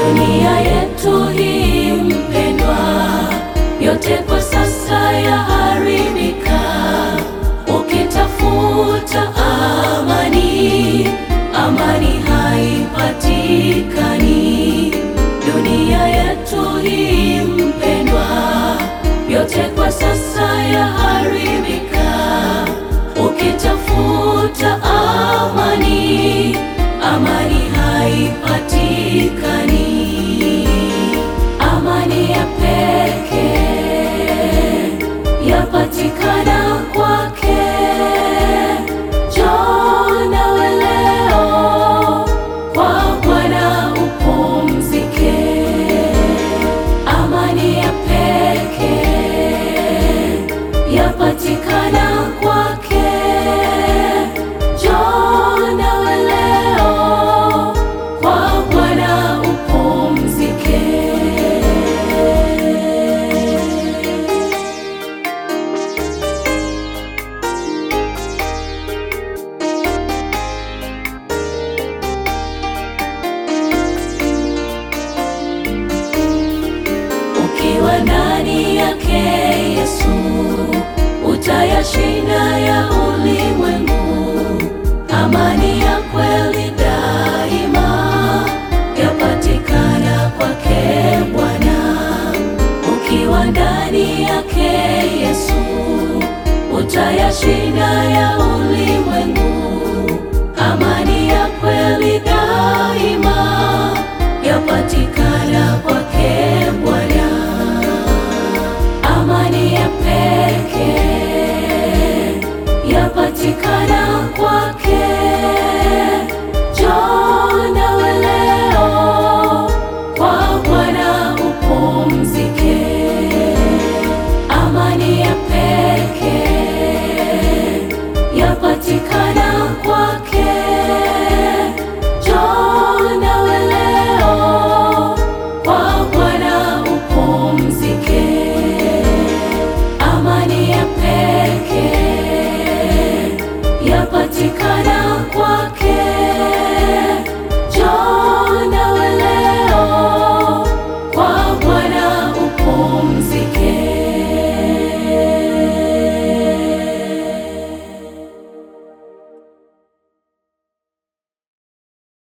Dunia yetu hii mpendwa, yote kwa sasa yaharibika. Ukitafuta amani, amani haipatikani. Dunia yetu hii mpendwa, yote kwa sasa yaharibika. Ukitafuta amani, amani haipatikani. Amani ya pekee yapatikana kwake. Njoo nawe leo kwa Bwana upumzike. Amani ya pekee yapatikana kwake. Njoo nawe leo kwa Bwana upumzike. Ukiwa ndani yake Yesu, utayashinda ya ulimwengu. Amani ya kweli daima yapatikana kwake Bwana. Ukiwa ndani yake Yesu, utayashinda ya ulimwengu. Amani ya kweli daima yapatikana kwake Bwana. Amani ya pekee yapatikana kwake.